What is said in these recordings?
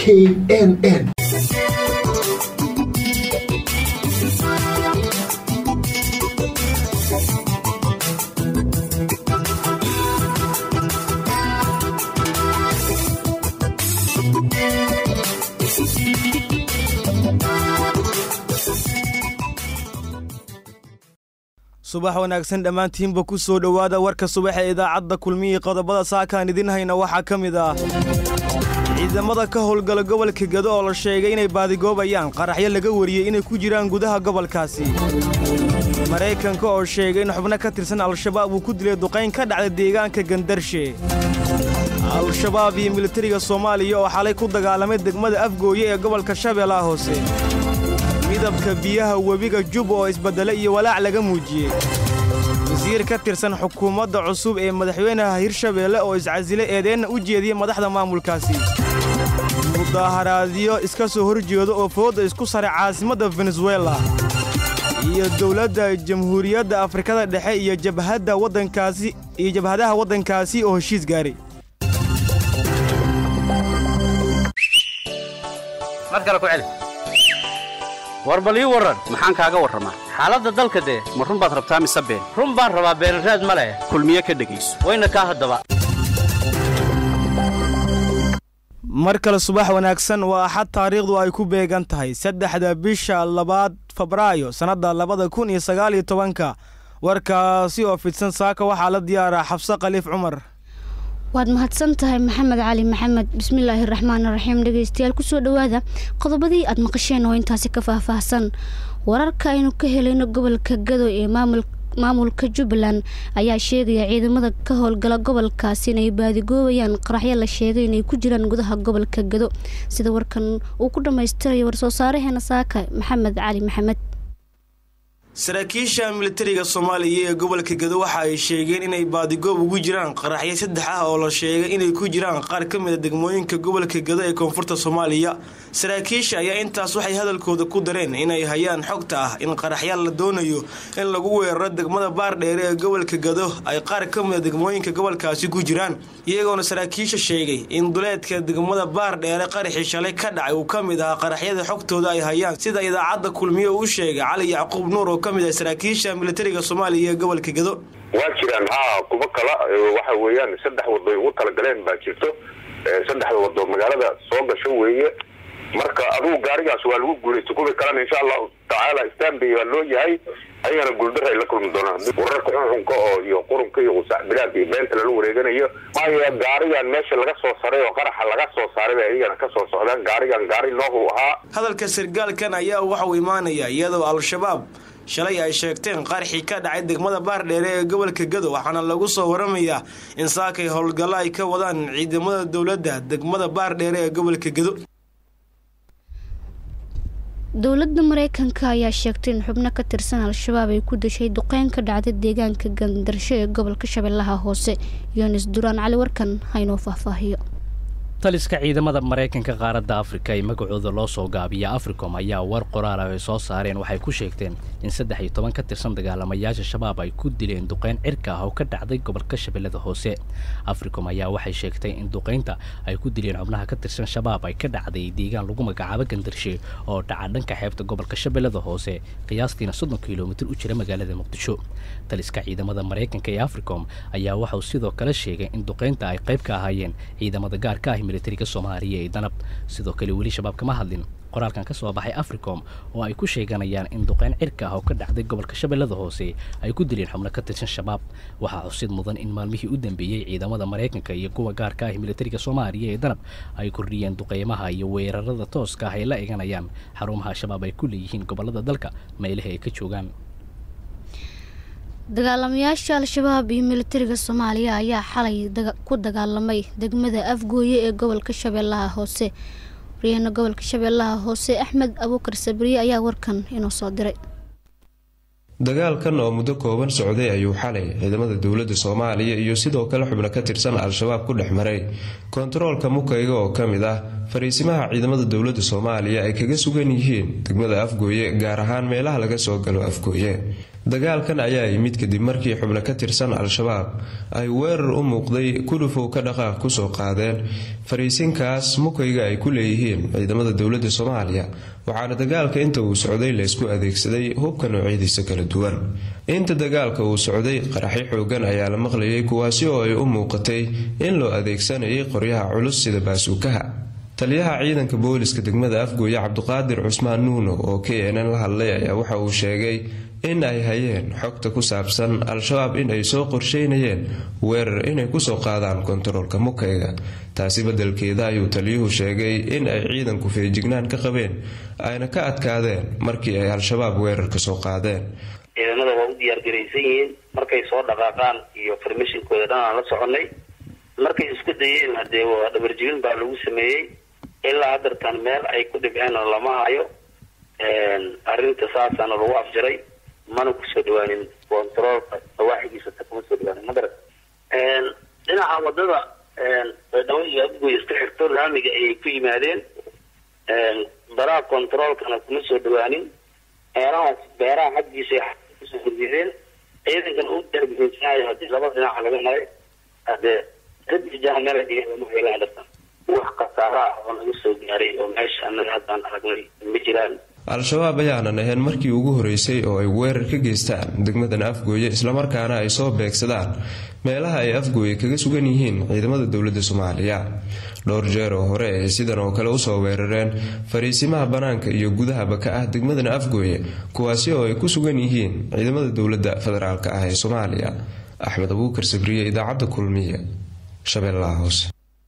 k n n subax wanaagsan dhammaantiinba ku soo dhowaada warka subax ee idaacadda kulmihii qodobada saakaan idin hayna waxaa ka mid ah ciidamada ka howlgala gobolka gedo oo la sheegay inay baadigoobayaan qaraxyo laga wariyey inay ku jiraan gudaha gobolkaasi maraykanka oo sheegay in xubno ka tirsan al-shabaab uu ku dilay duqayn ka dhacda deegaanka gandarshe al-shabaab iyo militariga soomaaliya oo xalay ku dagaalamay degmada afgooye ee gobolka shabeellaha hoose midabka biyaha webiga juba oo isbeddelay iyo walaac laga muujiyey wasiir ka tirsan xukuumadda cusub ee madaxweynaha hirshabeelle oo iscasilay eedeenna u jeediyey madaxda maamulkaasi mudaaharaadyo iska soo horjeedo oo foodda isku saray caasimadda venezuela iyo dowladda jamhuuriyadda afrikada dhexe iyo jabhadda waddankaasi iyo jabhadaha waddankaasi oo heshiis gaaray war bal ii warran maxaan kaaga warramaa xaaladda dalka dee ma run baad rabtaa mise been run baan rabaa beenraad ma leh kulmiye ka dhegayso wayna kaa haddaba mar kale subax wanaagsan waa axad taariikhdu ay ku beegan tahay saddexda bisha labaad febraayo sannadda labada kun iyo sagaal iyo tobanka warkaasi oo fidsan saaka waxaa la diyaaraa xabse khaliif cumar waad mahadsan tahay maxamed cali maxamed bismillaahi raxmaan raxiim dhegeystayaal kusoo dhowaada qodobadii aad maqasheen oo intaasi ka faahfaahsan wararka aynu ka helayno gobolka gado ee maamulka jubbaland ayaa sheegaya ciidamada ka howlgala gobolkaasi inay baadigoobayaan qaraxyo la sheegay inay ku jiraan gudaha gobolka gado sida warkan uu ku dhammaystirayo war-soo saareheena saaka maxamed cali maxamed saraakiisha militariga soomaaliya ee gobolka gedo waxa ay sheegeen inay baadigoob ugu jiraan qaraxyo saddex ah oo la sheegay inay ku jiraan qaar ka mid a degmooyinka gobolka gedo ee koonfurta soomaaliya saraakiisha ayaa intaas waxay hadalkooda ku dareen inay hayaan xogta ah in qaraxyaal la doonayo in lagu weeraro degmada baardheere ee gobolka gedo ay qaar ka mid a degmooyinka gobolkaasi ku jiraan iyagoona saraakiisha sheegay in duleedka degmada baardheere qaraxii shalay ka dhacay uu ka mid ahaa qaraxyada xogtooda ay hayaan sida idaacadda kulmiye uu sheegay cali yacquub nuur oo kamid ah saraakiisha militariga soomaaliya ee gobolka gedo waa jiraan haa kuwo kala waxa weeyaan saddex wadoy ugu talagaleen baa jirto saddexda wado magaalada soo gasho weeye marka adugu gaarigaas waa lagu guulaysta kuwii kalena insha allahu tacaala stanbay baa loo yahay ayagana guuldar ay la kulmi doonaan wararka xunxunka oo iyo qurunka iyo qusac bilaad iyo beenta lala wareeganayo maya gaarigan meesha laga soo saray oo qaraxa laga soo saaray bay ayagana ka soo socdaan gaarigan gaari noohu ahaa hadalka sargaalkan ayaa waxauu imaanaya iyadoo al-shabaab shalay ay sheegteen qaraxii ka dhacay degmada baardheere ee gobolka gado waxaana lagu soo waramayaa in saakay howlgallo ay ka wadaan ciidamada dowladda degmada baardheere ee gobolka gado dowladda mareykanka ayaa sheegtay in xubno ka tirsan al-shabaab ay ku dashay duqeyn ka dhacday deegaanka gandarsho ee gobolka shabeellaha hoose yonis duraan cali warkan haynoo faahfaahiyo taliska ciidamada maraykanka qaaradda afrika ee magacooda loo soo gaabiya africom ayaa war qoraala ay soo saareen waxay ku sheegteen in saddex iyo toban ka tirsan dagaalamayaasha shabaab ay ku dileen duqeyn cirka ah oo ka dhacday gobolka shabeellada hoose africom ayaa waxay sheegtay in duqeynta ay ku dileen xubnaha ka tirsan shabaab ay ka dhacday deegaan lagu magacaabo gandarshe oo dhaca dhanka xeebta gobolka shabeellada hoose qiyaastiina soddon kilomitir u jira magaalada muqdisho taliska ciidamada maraykanka ee africom ayaa waxauu sidoo kale sheegay in duqeynta ay qayb ka ahaayeen ciidamada gaarka ah militariga soomaaliya ee danab sidoo kale weli shabaab kama hadlin qoraalkan ka soo baxay africom oo ay ku sheeganayaan in duqeyn cirka ah oo ka dhacday gobolka shabeellada hoose ay ku dileen xubno ka tirsan shabaab waxaa xusid mudan in maalmihii u dambeeyey ciidamada maraykanka iyo kuwa gaarka ah militariga soomaaliya ee danab ay kordhiyeen duqeymaha iyo weerarada tooska ah ay la eganayaan xarumaha shabaab ay ku leeyihiin gobolada dalka meelaha ay ka joogaan dagaalamayaasha al-shabaab iyo militariga soomaaliya ayaa xalay ku dagaalamay degmada afgooye ee gobolka shabeellaha hoose waryaheena gobolka shabeellaha hoose axmed abuukar sabriye ayaa warkan inoo soo diray dagaalkan oo muddo kooban socday ayuu xalay ciidamada dowladda soomaaliya iyo sidoo kale xubno ka tirsan al-shabaab ku dhex maray kontaroolka mukayga oo ka mid ah fariisimaha ciidamada dowladda soomaaliya ay kaga sugan yihiin degmada afgooye gaar ahaan meelaha laga soo galo afgooye dagaalkan ayaa yimid kadib markii xubno ka tirsan al-shabaab ay weerar u muuqday kudhufow ka dhaqaaq kusoo qaadeen fariisinkaas mukayga ay ku leeyihiin ciidamada dowladda soomaaliya waxaana dagaalka inta uu socday laysku adeegsaday hubka noocyadiisa kala duwan inta dagaalka uu socday qaraxyo xoogan ayaa la maqlayay kuwaasi oo ay u muuqatay in loo adeegsanayay qoryaha culus sida baasuukaha taliyaha ciidanka booliska degmada afgooye cabduqaadir cusmaan nuuno oo k n n la hadlay ayaa waxa uu sheegay in ay hayeen xogta ku saabsan al-shabaab in ay soo qorsheynayeen weerar inay kusoo qaadaan kontaroolka mukayga taasi beddelkeeda ayuu taliyuhu sheegay in ay ciidanku feejignaan ka qabeen ayna ka adkaadeen markii ay al-shabaab weerar ka soo qaadeen ciidamada waa u diyaargaraysan yihiin markay soo dhaqaaqaan iyo farmashinkooda dhan aan la soconay markay isku dayeen hadee waa dhabarjibin baa lagu sameeyey ilaa hadartan meel ay ku dhibceen oo lama hayo arrinta saasaana lagu afjaray mana kusoo dhawaanin controolka nawaaxigiisa ta kuma soo dhawaanin madara dhinaca wadada dhawa iyo afgoy iska xirto laamiga ayay ku yimaadeen baraha controolkana kuma soo dhawaanin meelahaas beeraha xaggiisa kusoo gudbideen ciidankan u darbihinsanayo hadii laba dhinaca laga maray hadee radijaha meel ma helaan dhartan wax khasaaro ah oo naga soo gaaray oo meesha anaga haddaan aragnay ma jiraan al-shabaab ayaanan ahayn markii ugu horeysay oo ay weerar ka geystaan degmadan afgooye islamarkaana ay soo beegsadaan meelaha ay afgooye kaga sugan yihiin ciidamada dowladda soomaaliya dhowr jeer oo hore ay sidan oo kale usoo weerareen fariisimaha bannaanka iyo gudahaba ka ah degmadan afgooye kuwaasi oo ay ku sugan yihiin ciidamada dowladda federaalk ah ee soomaaliya axmed abuukar sabriye idaacadda kulmiye shabeellaha hoose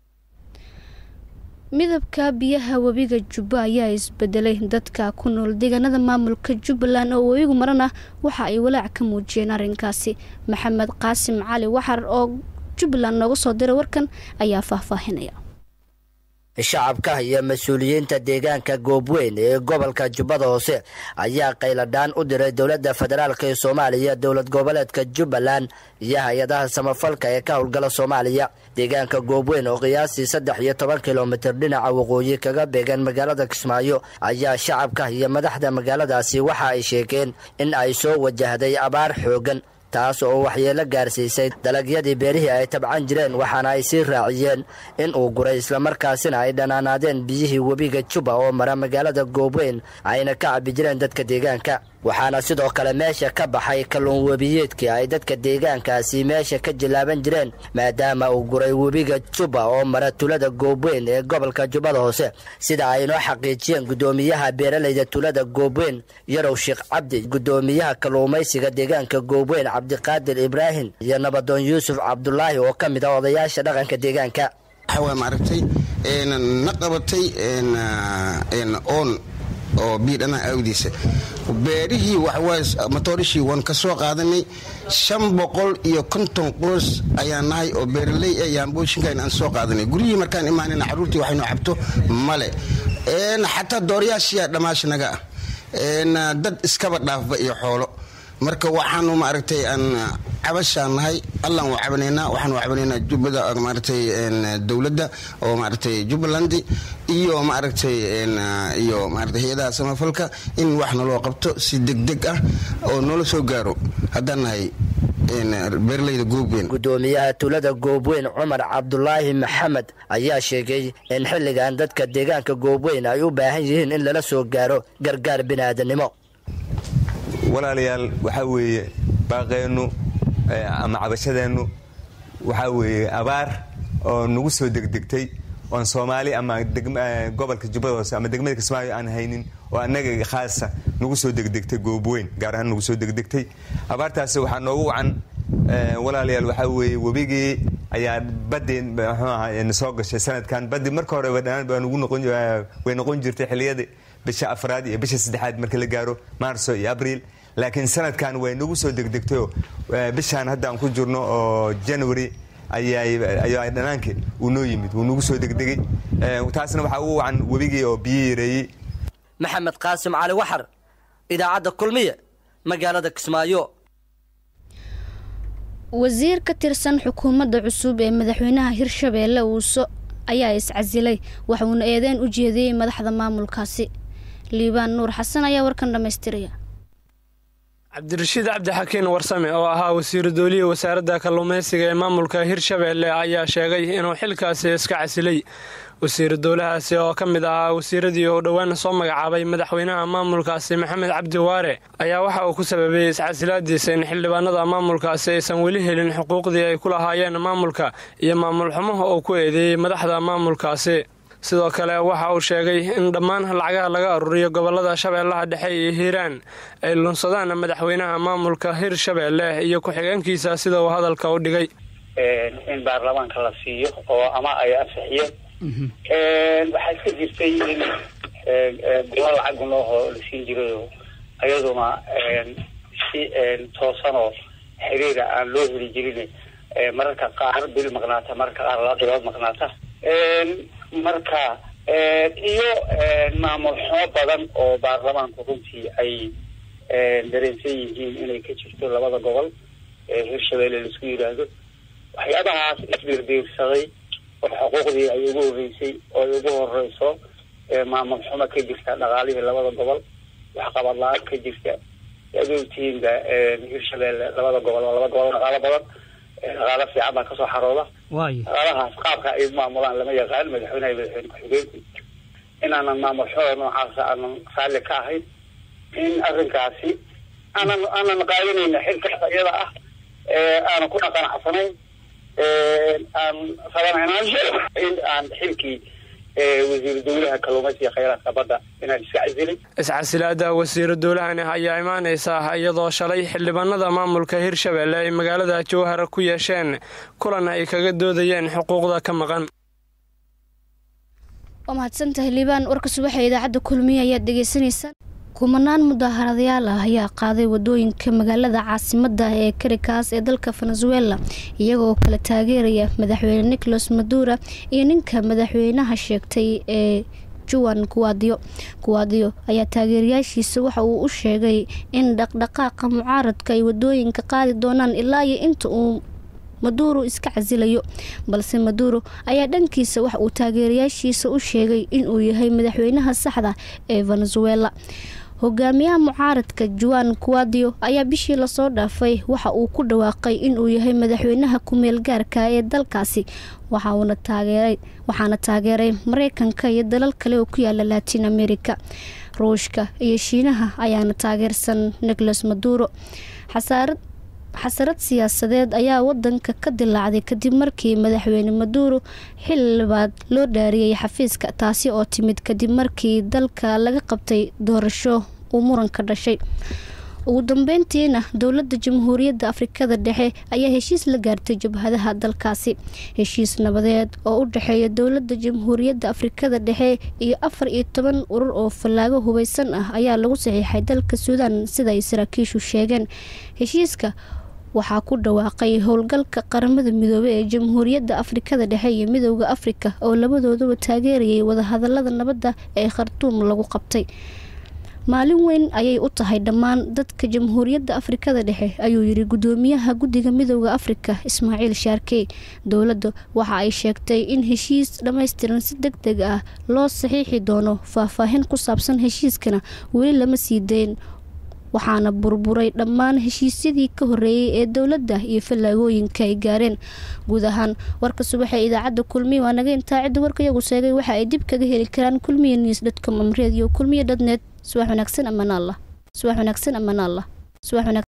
midabka biyaha webiga jubbo ayaa isbedelay dadka ku nool deegaanada maamulka jubbaland oo webigu marana waxa ay walaac ka muujiyeen arrinkaasi maxamed qaasim cali waxar oo jubbaland nooga soo diray warkan ayaa faahfaahinaya shacabka iyo mas-uuliyiinta deegaanka goobweyn ee gobolka jubbada hoose ayaa qayladhaan u diray dowladda federaalk ee soomaaliya dowlad goboleedka jubbaland iyo hay-adaha samafalka ee ka howlgala soomaaliya deegaanka goobweyn oo qiyaastii saddex iyo toban kilomitir dhinaca waqooyi kaga beegan magaalada kismaayo ayaa shacabka iyo madaxda magaaladaasi waxa ay sheegeen in ay soo wajahday abaar xoogan taas oo waxyeelo gaarsiisay dalagyadii beerihii ay tabcan jireen waxaana ay sii raaciyeen in uu guray islamarkaasina ay dhanaanaadeen biyihii webiga juba oo mara magaalada goobweyn ayna ka cabi jireen dadka deegaanka waxaana sidoo kale meesha ka baxay kalluun webiyeedkii ay dadka deegaankaasi meesha ka jilaaban jireen maadaama uu guray webiga juba oo mara tulada goobweyn ee gobolka jubbada hoose sida ay noo xaqiijiyeen guddoomiyaha beeralayda tulada goobweyn yarow sheekh cabdi guddoomiyaha kalluumaysiga deegaanka goobweyn cabdiqaadir ibraahim iyo nabadoon yuusuf cabdulaahi oo ka mid ah odayaasha dhaqanka deegaanka waxawaa maaragtay na qabatay oon oo biidhanaha awdiisa beerihii waxawaa matoorishii waan ka soo qaadanay shan boqol iyo konton qoys ayaan nahay oo beeraley e yaambooshinkan aan soo qaadanay guryihii markaan imaanayna carruurtii waxaynu cabto male xataa dooryaashiyaa dhammaasha naga ah dad iskaba dhaafba iyo xoolo marka waxaanu maaragtay aan cabashaan nahay allaan waa cabanaynaa waxaanu cabanaynaa jubbada maaragtay dowladda oo maaragtay jubbaland iyo maaragtay iyo maaragtay hay-adaha samafalka in wax naloo qabto si degdeg ah oo noola soo gaaro haddaan nahay beeraleyda goobweyn guddoomiyaha tulada goobweyn cumar cabdulaahi maxamed ayaa sheegay in xilligan dadka deegaanka goobweyn ay u baahan yihiin in lala soo gaaro gargaar bini'aadanimo walaalayaal waxaa weeye baaqeennu ama cabashadeennu waxaa weeye abaar oo nagu soo degdegtay oon soomaali ama gobolka jubbada hoose ama degmada kismaayo aan haynin oo annaga khaasa nagu soo degdegtay goobweyn gaar ahaan nagu soo degdegtay abaartaasi waxaa noogu wacan walaalayaal waxaa weeye webigii ayaa badii mxuu ahaa soo gashay sanadkan badii marka horeba dhanaan way noqon jirtay xiliyadii bisha afraad iyo bisha saddexaad marka la gaaro maarso iyo abriil laakiin sanadkan way nagu soo degdegtayoo bishaan hadda aan ku jirno oo january ayaa dhanaanki uu noo yimid wuu nagu soo degdegay taasna waxaa ugu wacan webigii oo biyo yareeyey maxamed qaasim cali waxar idaacadda kulmiye magaalada kismaayo wasiir ka tirsan xukuumadda cusub ee madaxweynaha hirshabeelle ayaa iscasilay waxuuna eedeyn u jeediyey madaxda maamulkaasi liibaan nuur xasan ayaa warkan dhammaystiraya cabdirashiid cabdixakiin warsame oo ahaa wasiiru dooliye wasaaradda kalluumaysiga ee maamulka hirshabeelle ayaa sheegay inuu xilkaasi iska casilay wasiiru dowlahaasi oo ka mid ahaa wasiiradii uu dhowaan soo magacaabay madaxweynaha maamulkaasi maxamed cabdi waare ayaa waxa uu ku sababeeyey iscasilaadiisa in xildhibaanada maamulkaasi aysan weli helin xuquuqdii ay ku lahaayeen maamulka iyo maamul xumaha uu ku eedeeyey madaxda maamulkaasi sidoo kale waxa uu sheegay in dhammaan lacagaha laga aruriyo gobolada shabeellaha dhexe iyo hiiraan ay lunsadaan madaxweynaha maamulka hirshabeelle iyo ku-xigeenkiisa sida uu hadalka u dhigay in baarlamaanka la siiyo oo ama ay ansixiyeen waxaa iska jirtay in bilo lacag unooho la siin jirayo ayaduna si toosanoo xiriira aan loo heli jirin mararka qaar bil maqnaata mararka qaar laba bilood maqnaata marka iyo maamul xumo badan oo baarlamaanku runtii ay dareensan yihiin inay ka jirto labada gobol ee hirshabeelle laisku yidhaahdo waxyaabahaas isbiirbiirsaday oo xuquuqdii ay ugu horreysay oo ay ugu horeyso maamul xumo ka jirta dhaqaalihii labada gobol waxqabad la-aan ka jirta aad ogtihiinba hirshabeelle labada gobol waa laba gobol dhaqaalo badan dhaqaalo fiican baa kasoo xarooda dhaqaalahaas qaabka ay maamulaan lama yaqaan madaxweynaha iyo madaxweyne ku-xigeenku inaanan maamul xumo noocaasa aanan raalli ka ahayn in arrinkaasi aanan aanan qaadanayna xilkaas iyada ah aanan kuna qanacsanayn aan rabanayna in aan xilkii wasiiru dowlaha kalluumaysiga khayraadka badda inaan iska casilay iscasilaada wasiiru dowlahani ayaa imaanaysa iyadoo shalay xildhibaanada maamulka hirshabeelle ay magaalada jowhar ku yeesheen kulan ay kaga doodayeen xuquuqda ka maqan waa mahadsantahay liibaan warka subaxa idaacadda kulmiye ayaad dhegeysaneysaan kumanaan mudaharadayaal ah ayaa qaaday wadooyinka magaalada caasimada ee karikaas ee dalka venezuela iyagoo kala taageeraya madaxweyne nicolas madura iyo ninka madaxweynaha sheegtay ee juan kuwaadiyo kuwaadiyo ayaa taageerayaashiisa waxa uu u sheegay in dhaqdhaqaaqa mucaaradka ay wadooyinka qaadi doonaan ilaa iyo inta uu maduuro iska casilayo balse maduuro ayaa dhankiisa wax uu taageerayaashiisa u sheegay inuu yahay madaxweynaha saxda ee venezuela hogaamiyaha mucaaradka juan kuwadio ayaa bishii lasoo dhaafay waxa uu ku dhawaaqay inuu yahay madaxweynaha ku-meel gaarka ee dalkaasi waxaana taageeray mareykanka iyo dalal kale oo ku yaala latin america ruushka iyo shiinaha ayaana taageersan nicolas maduro xasaarad xasarad siyaasadeed ayaa wadanka ka dilaacday kadib markii madaxweyne maduuro xildhibaad loo dhaariyey xafiiska taasi oo timid kadib markii dalka laga qabtay doorasho uu muran ka dhashay ugu dambeyntiina dowladda jamhuuriyadda afrikada dhexe ayaa heshiis la gaartay jabhadaha dalkaasi heshiis nabadeed oo u dhexeeya dowladda jamhuuriyadda afrikada dhexe iyo afar iyo toban urur oo fallaago hubeysan ah ayaa lagu saxiixay dalka suudaan sida ay saraakiishu sheegeen heshiiska waxaa ku dhawaaqay howlgalka qaramada midoobey ee jamhuuriyadda afrikada dhexe iyo midowda afrika oo labadooduba taageerayay wadahadalada nabadda ee khartuum lagu qabtay maalin weyn ayay u tahay dhammaan dadka jamhuuriyadda afrikada dhexe ayuu yiri gudoomiyaha guddiga midowda afrika ismaaciil shaarkey dowladda waxa ay sheegtay in heshiis dhammaystiran si deg deg ah loo saxiixi doono faahfaahin ku saabsan heshiiskana weli lama sii dayn waxaana burburay dhammaan heshiisyadii ka horeeyey ee dowladda iyo fallaagooyinka ay gaareen guud ahaan warka subaxa idaacadda kulmiya waa naga intaa cidda warka iyagu sheegay waxa ay dib kaga heli karaan kulmiya news dtcom amreed iyo kulmiya dhatnet subax wanaagsan amaan allah subax wanaagsan amaan allah